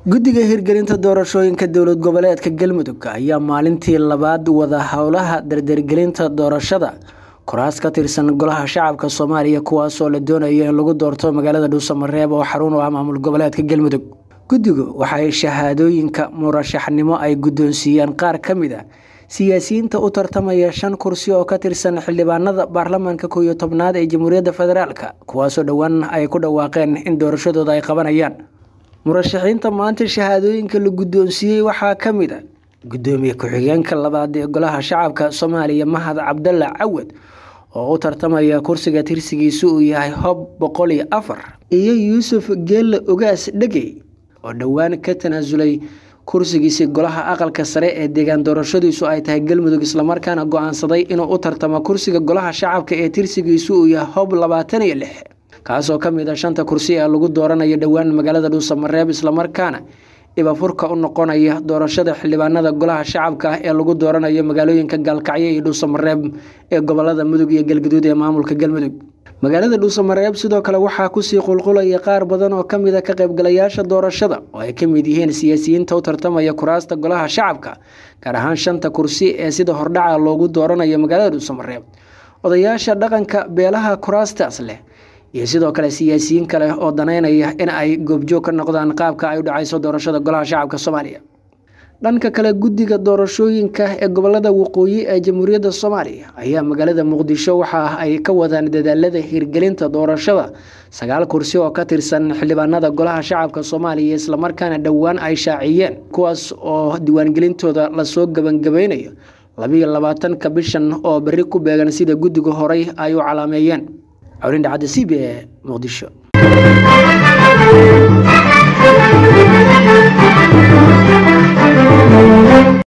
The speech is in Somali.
guddiga hirgelinta doorashooyinka dowlad goboleedka galmudug ayaa maalintii labaad wada howlaha dardargelinta doorashada kuraas ka tirsan golaha shacabka soomaaliya kuwaasoo la doonayo in lagu doorto magaalada dhuusamareeb oo xarun u ah maamul goboleedka galmudug guddigu waxay shahaadooyinka murashaxnimo ay guddoonsiiyeen qaar ka mid a siyaasiyiinta u tartamaya shan kursi oo ka tirsan xildhibaanada baarlamaanka koow iyo tobnaad ee jamhuuriyadda federaalk kuwaasoo dhowaan ay ku dhawaaqeen in doorashadooda ay qabanayaan murashaxiinta maanta shahaadooyinka la guddoonsiiyey waxaa ka mid a guddoomiye ku-xigeenka labaad ee golaha shacabka soomaaliya mahad cabdalla cawad oo u tartamaya kursiga tirsigiisu uu yahay hob boqol iyo afar iyo yuusuf geelle ogaas dhegey oo dhowaan ka tanaasulay kursigiisi golaha aqalka sare ee deegaan doorashadiisu ay tahay galmudug islamarkaana go-aansaday inuu u tartamo kursiga golaha shacabka ee tirsigiisu uu yahay hob labaatan iyo lix kaasoo ka mid a shanta kursi ee lagu dooranayo dhowaan magaalada dhuusamareeb islamarkaana ibafurka u noqonaya doorashada xildhibaanada golaha shacabka ee lagu dooranayo magaalooyinka gaalkacyo iyo dhuusamareeb ee gobolada mudug iyo galgaduud ee maamulka galmudug magaalada dhuusamareeb sidoo kale waxaa kusii qulqulaya qaar badan oo kamid a ka qaybgalayaasha doorashada oo ay ka mid yihiin siyaasiyiinta u tartamaya kuraasta golaha shacabka gaar ahaan shanta kursi ee sida hordhaca loogu dooranayo magaalada dhuusamareeb odayaasha dhaqanka beelaha kuraastaas leh iyo sidoo kale siyaasiyiin kale oo daneynaya in ay goobjoog ka noqdaan qaabka ay u dhacayso doorashada golaha shacabka soomaaliya dhanka kale guddiga doorashooyinka ee gobolada waqooyi ee jamhuuriyadda soomaaliya ayaa magaalada muqdisho waxa ay ka wadaan dadaalada hirgelinta doorashada sagaal kursi oo ka tirsan xildhibaanada golaha shacabka soomaaliya islamarkaana dhowaan ay shaaciyeen kuwaas oo diiwaangelintooda lasoo gabangabeynayo labiyo labaatanka bishan oo berri ku beegan sida guddiga horey ay u calaameeyeen cawlindhacadda c b e muqdisho